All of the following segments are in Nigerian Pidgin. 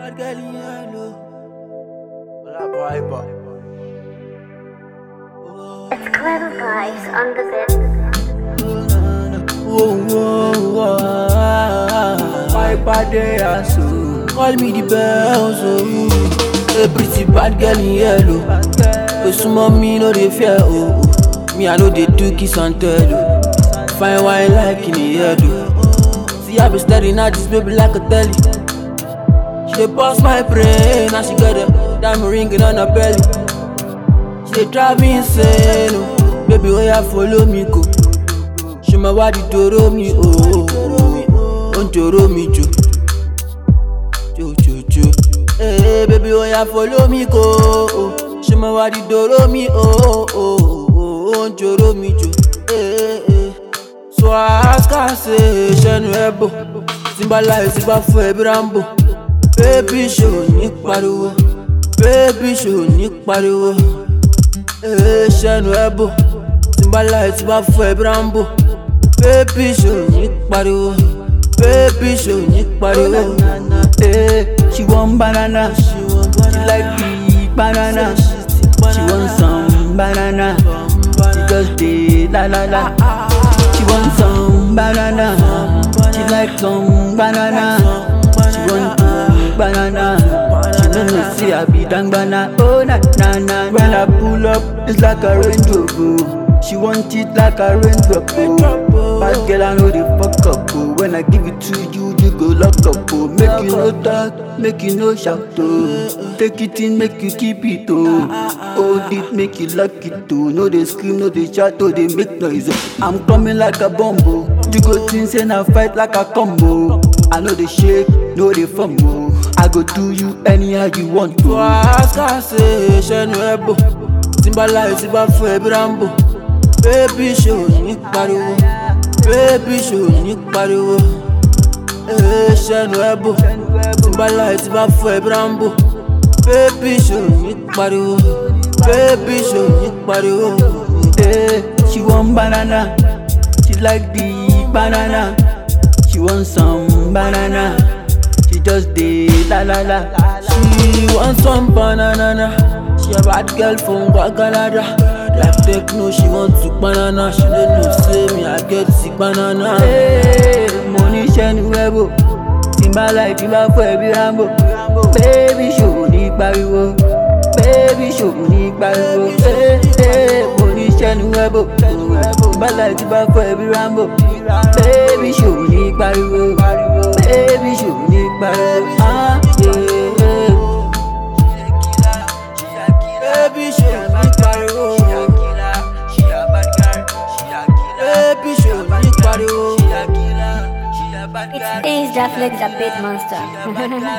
Bad girl in yellow. Hola, piper. It's clever vibes on the bed. Whoa, whoa, whoa. Piper dey aso. Call me the bells, oh. A pretty bad girl in yellow. Oh, some of me no dey fear, oh. oh. Me I know they do kiss and tell, oh. Fine wine like in the head, oh. See I be staring at this baby like a telly. She dey bust my brain, now she got a diamond ring on her belly. She dey drive me insane, oh. Baby, oh yeah, follow me go. She my body doro mi, oh. oh, oh. Oh, doro mi jo, jo jo jo. Hey, baby, oh yeah, follow me go. Oh. She my body doro mi, oh. Oh, oh, oh. Oh, doro mi jo. Hey, hey. So I ask her, say, ṣẹ́nu ẹ bò. Tí n bá láyé tí bá fún ẹ bí Rambo. Baby ṣò ní pariwo. Baby ṣò ní pariwo. Ee ṣẹ́nu ẹ bò. Tí n bá láyé tí bá fún ẹ bí Rambo. Baby ṣò ní pariwo. Baby ṣò ní pariwo. Hey, she want banana. She like the banana. She want some banana. She just dey la la la. She want some banana. She like some banana. She want two banana. She no know say I be dang banana. Oh na na na. When I pull up, it's like a Range Rover. She want it like a Range Rover. Bad girl, I know the fuck up. Oh. When I give it to you, you go lock up. Oh. Make you no talk, make you no shout. Oh. Take it in, make you keep it. Oh. Hold it, make you lock it. Oh. No they scream, no they shout, oh they make noise. Oh. I'm coming like a bomb. Oh. You go think say na fight like a combo. I know they shake, no they fumble. I go do you anyhow you want So to. I ask her, say, ṣẹ́nu ẹ bò. Tí n bá láyé tí bá fún ẹ bí Rambo. Baby ṣò ní pariwo. Baby ṣò ní pariwo. Ee ṣẹ́nu ẹ bò. Tí n bá láyé tí bá fún ẹ bí Rambo. Baby ṣò ní pariwo. Baby ṣò ní pariwo. Hey, she want banana. She like the banana. She want some banana. She just dey la la la. She want some banana. She a bad girl from Guagalada. Like techno, she want to banana. She don't know say me I get sick banana. Hey, mo ní sẹ́nu ẹ̀bù. Tí n bá láì tí bá fọ́ ẹbí Rambo. Bébí ṣòwò ní pariwo. Bébí ṣòwò ní pariwo. Hey, hey, mo ní sẹ́nu ẹ̀bù. Tí n bá láì tí bá fọ́ ẹbí Rambo. Bébí ṣòwò ní pariwo. Bébí ṣòwò ní pariwo. Ah, yeah, yeah. Baby, show me pariwo. Baby, show me pariwo. It's Ace that flex a bit monster.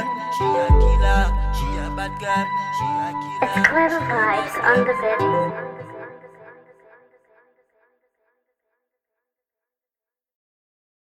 It's clever vibes on the bed.